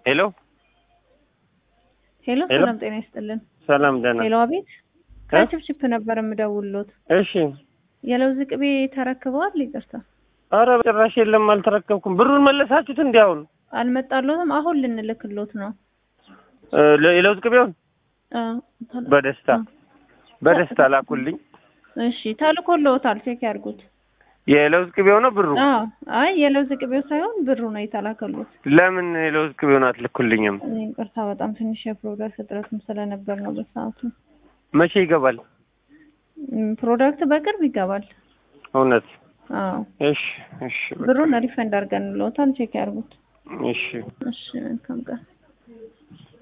ሄሎ ሄሎ ሄሎ። ሰላም ጤና ይስጥልን። ሰላም ደህና ሄሎ አቤት። ከችፕችፕ ነበር የምደውልሎት። እሺ የለውዝ ቅቤ ተረክበዋል? ይቅርታ አረ ጭራሽ የለም አልተረከብኩም ብሩን መለሳችሁት እንዲ አሁን አልመጣሎትም። አሁን ልንልክሎት ነው። እ፣ ለ- የለውዝ ቅቤውን አ፣ ተል- በደስታ በደስታ ላኩልኝ እሺ ተልኮልዎታል። ቼክ ያድርጉት። የለውዝ ቅቤው ነው ብሩ አዎ አይ የለውዝ ቅቤው ሳይሆን ብሩ ነው የተላከሉት። ለምን የለውዝ ቅቤውን አትልኩልኝም እኔ ይቅርታ በጣም ትንሽ የፕሮዳክት እጥረትም ስለነበር ነው በሰዓቱ። መቼ ይገባል እም፣ ፕሮዳክት በቅርብ ይገባል። እውነት አዎ እሺ እሺ በቃ። ብሩን ሪፈንድ አድርገንልዎታል። ቼክ ያድርጉት። እሺ እሺ መልካም ቀን።